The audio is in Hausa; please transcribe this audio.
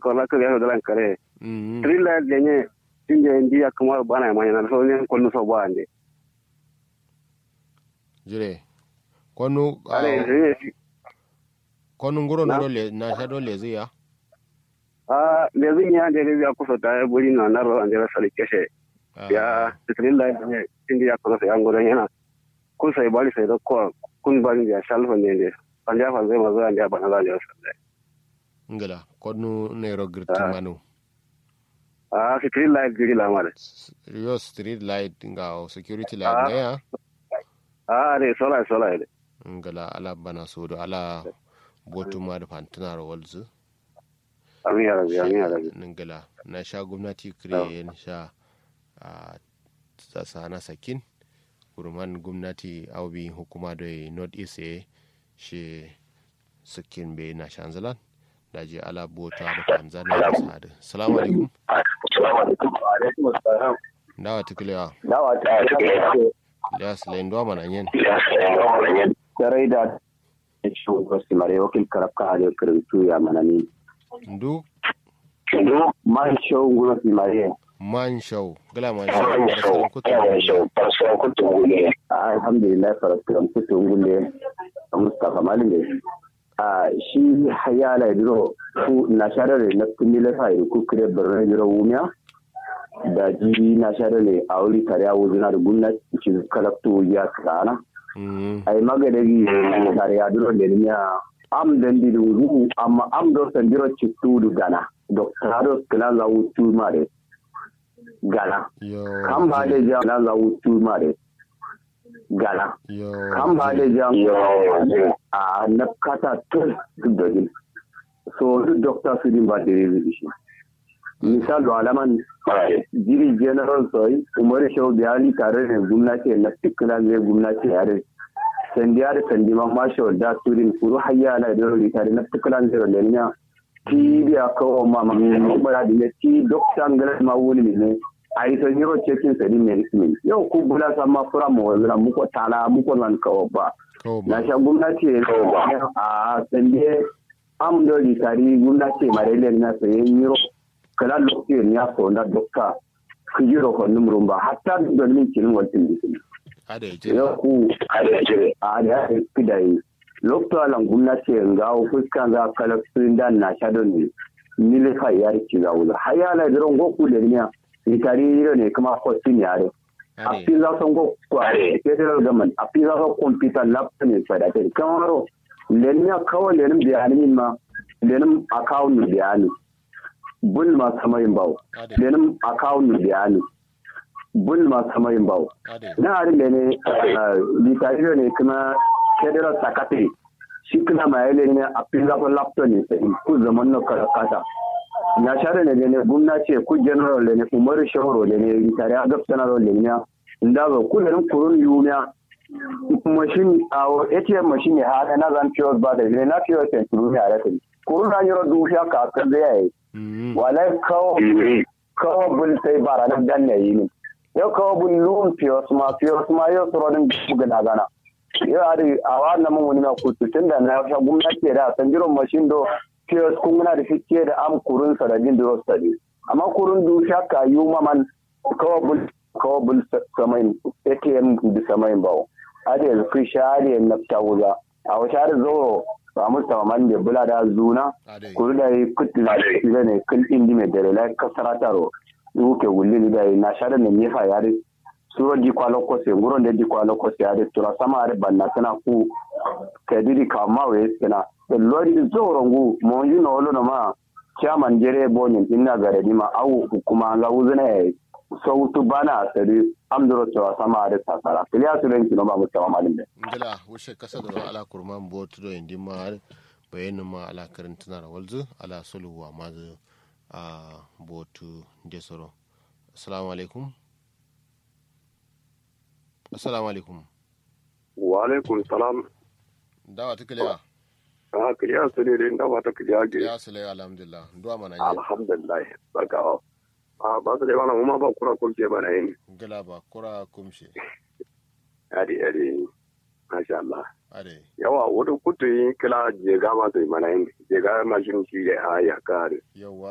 ko la ko ya do lan kare mm trilla lenye tinje ndi akuma bana ma yana so ne ko no so ba ande jire konu ale ah, ne konu nguro Na? noro le na sha dole zai ya a le zin ya de le ya ko so ta buri na na ro ande la sali keshe Ah, ya trilla lenye tinje ya ko so ya ngoro yana kun sai bali sai do ko kun bali ya shalfo ne ne anja fa zai mazo ande bana da ya sallai ngala konu nero girti Ah. manu a trilla giri la male yo street light nga o security Ah. light ne ya a re sola sola ile ngala ala bana sodo ala botu ma da fantina ro walzu amin ya rabbi amin ya rabbi ngala na sha gwamnati kire sha a sana sakin kurman gwamnati aubi hukuma da north east e shi sakin be na shanzalan da je ala bota da tanzania da sadu salamu alaikum dawa tukulewa dawa ta da silayin duwa mana yin sarai da shi wasu mare wakil karabka hali karantu ya manani ndu man shau guna fi mare man shau gala man shau da sauran kutu alhamdulillah farasiran kutu ngule mustafa malin a shi hayala diro ku na sharare na kumile fa ku kire birnin diro wumiya da ji na sharare a wuri kare a wuzina da gwamnati ci kalaktu ya kana Mm, ay magadagi kare a diro da niya am dan di wuzu amma am do san diro ci tudu gana doctorado kala za wutu mare gana yo kan ba da ja na za wutu mare gana yo kan ba da ja a na kata tun duk da gil so duk doctor su din ba da yi shi misal do alaman jiri general soy umar shau biyali tare da gwamnati na tikila ne gwamnati yare sandiya da sandi ma masho da turin kuru hayya na da rori tare na tikila ne da lenya ti biya kawo ma ma bara da ne ti doctor ngala ma wuli ne ai so hero checking sadi medicine yau ku bula sama fura mu wazira muko tala muko nan kawo ba kawo na ba sha gwamnati a sande am do di tari gwamnati marele na sayen yiro kala lokacin ya so na dokta ku jiro ko numrun ba hatta da min kin wantin dikin ada ya jira ya ku a da ya kidai lokta lan gwamnati ga fuskan za kala sun dan na sha don ne mile fa ya ki ga wula hayala diron go ku da ne ni tari yiro ne kuma ko tin yare a ada fi za su go kware federal government a fi za su computer lab ne fada ta kamaro lenin kawai lenin bayanin ma lenin account bayani bul ma samayin bawo ada lenin account bayani bul ma samayin bawo ada na harin da ne litariyo ne kuma federal secretary shi kuma ma yale ne a fi za su laptop ne sai ku zaman na kasa na share ne ne gwamnati ku general ne umaru shahoro ne litariya gaftana ne ne nda ba ku da kurun yumiya machine a ATM machine ya hada na zan POS ba da ne na POS en turu ya rata kurun na yoro du ya ka ka da yayi Mm, wala kawo kawo bul sai bara na dan ne yi ne yau kawo bul lun POS ma POS ma yau soro din buga na gana yau ari a wannan mun wani na kutu tunda na sha gwamnati da san jiro machine do POS kun muna da fice da am kurun sa da jin duro study amma kurun du ya ka yu man kawo bul kawo bul samain ATM da samain bawo ade yanzu kun share na tawuza a wa share zo ba mu man da bula da zuna ada kuru da yi kutla da ne kun indi mai dare la kasara taro uke wulli da yi na share ne nefa yare suro di kwalo kose nguro de di kwalo kose yare tura sama are banna sana ku kadiri kama we sana da lori zoro ngu mo yi no lo no ma chairman jere bonin inna gare di ma au hukuma ga uzuna yayi sautu bana asari amduro cewa sama are tasara kiliya su renki no ba mu tawa malin da ngala wushe kasa da ala kurman botu do indi ma bayanin ma ala karantuna da walzu ala sulhu wa ma zu a botu desoro assalamu alaikum assalamu alaikum wa alaikum salam dawa tukulewa a kiriya su ne da ba ta kiriya ge ya sulai alhamdulillah duwa mana yi alhamdulillah barka a ba su da mana kuma ba kura kurke bana yin ngala ba kura kumshe adi adi masha Allah ade yawa wata kutu yi kila jega ma sai mana yin jega mashin shi da ya kare yawa